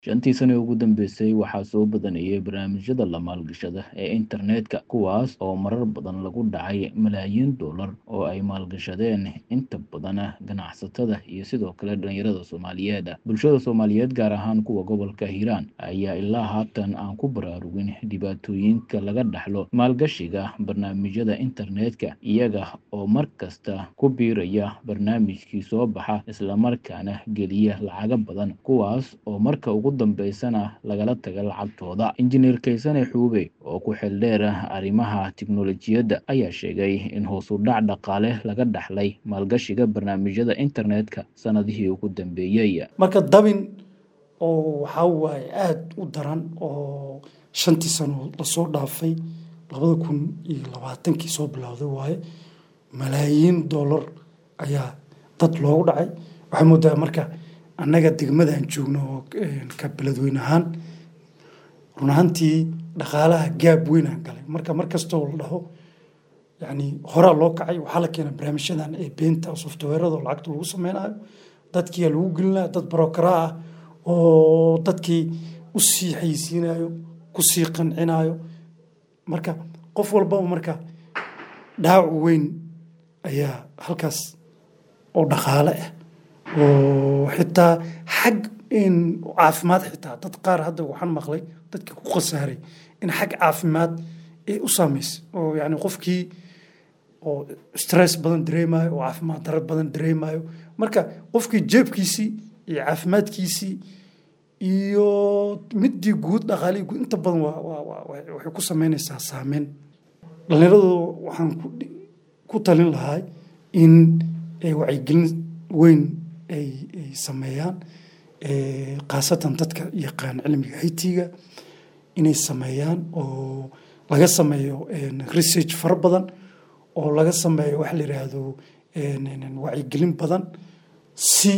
Shantii sano ee ugu dambeysay waxaa soo badanayay barnaamijyada la maalgashada ee internetka kuwaas oo marar badan lagu dhacay malaayiin dollar oo ay maalgashadeen inta badan ganacsatada iyo sidoo kale dhalinyarada Soomaaliyeed. Bulshada Soomaaliyeed gaar ahaan kuwa gobolka Hiiraan ayaa ilaa haatan aan ku baraarugin dhibaatooyinka laga dhaxlo maalgashiga barnaamijyada internetka iyaga oo mar kasta ku biiraya barnaamijkii soo baxa isla markaana geliya lacago badan kuwaas oo marka ugu dambeysana lagala taga lacagtooda. Injineer Kaysane Xuube oo ku xeeldheer arrimaha tiknoolajiyadda ayaa sheegay in hoos u dhac dhaqaale laga dhaxlay maalgashiga barnaamijyada internetka sanadihii ugu dambeeyay. marka dabin oo waxaa waaye aada u daran oo shantii sano lasoo dhaafay labada kun iyo labaatankii soo bilowday waaye malaayiin dollar ayaa dad loogu dhacay waxaa moodaa marka annaga degmadaan joogno oo ka beledweyne ahaan run ahaantii dhaqaalaha gaab weynaan galay marka mar kastoo la dhaho yacni horaa loo kacay waxaa la keenay barnaamijyadan ee beenta softwareada oo lacagta lagu sameynayo dadkiyaa lagu gelinaya dad barokara ah oo dadkii u sii xayisiinayo ku sii qancinayo marka qof walbaba marka dhaawac weyn ayaa halkaas oo dhaqaale ah oo xitaa xag caafimaad xitaa dad qaar hadda waxaan maqlay dadkii ku khasaaray in xag caafimaad ay u saameysay oo yani qofkii oo stress badan dareemayo oo caafimaad darro badan dareemayo marka qofkii jeebkiisii iyo caafimaadkiisii iyo midii guud dhaqaalihii guud inta badan waxay ku sameynaysaa saameyn dhallinyaradu waxaan ku talin lahaa in wacyigelin weyn ay sameeyaan khaasatan dadka yaqaan cilmiga it-ga inay sameeyaan oo laga sameeyo research fara badan oo laga sameeyo waxa la yidhaahdo wacyigelin badan si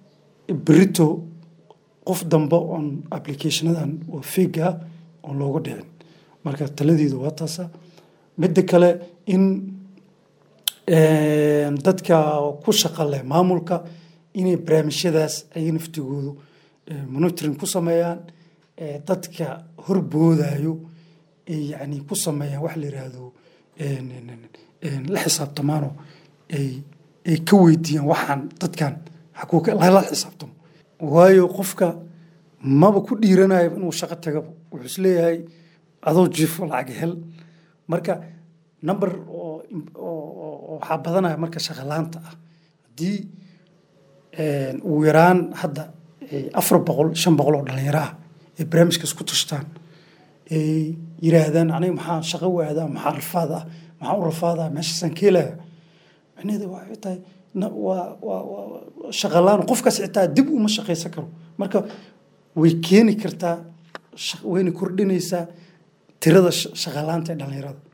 berito qof dambe oon applicationadan oo fake ah oon looga dhicin marka taladeedu waa taasa midda kale in dadka ku shaqa leh maamulka inay barnaamijyadaas ay naftigoodu monitoring ku sameeyaan dadka horboodayo ay yani ku sameeyaan wax la yiraahdo la xisaabtamaano ay ay ka weydiiyaan waxaan dadkan xakuuka lala xisaabtamo waayo qofka maba ku dhiiranayo inuu shaqo tagaba wuxuu isleeyahay adoo jifo lacag hel marka number oo waxaa badanaya marka shaqalaanta ah haddii ugu yaraan hadda afar boqol shan boqol oo dhalinyaro ah ay barnaamijkaas ku tashtaan ay yiraahdaan aniga maxaa shaqo waadaa maxaa rafaad ah maxaa u rafaadaa meeshaasaan ka helaya micnaheeda waxay tahay waa shaqalaan qofkaas xitaa dib uma shaqaysan karo marka way keeni kartaa wayna kordhinaysaa tirada shaqalaanta ee dhalinyarada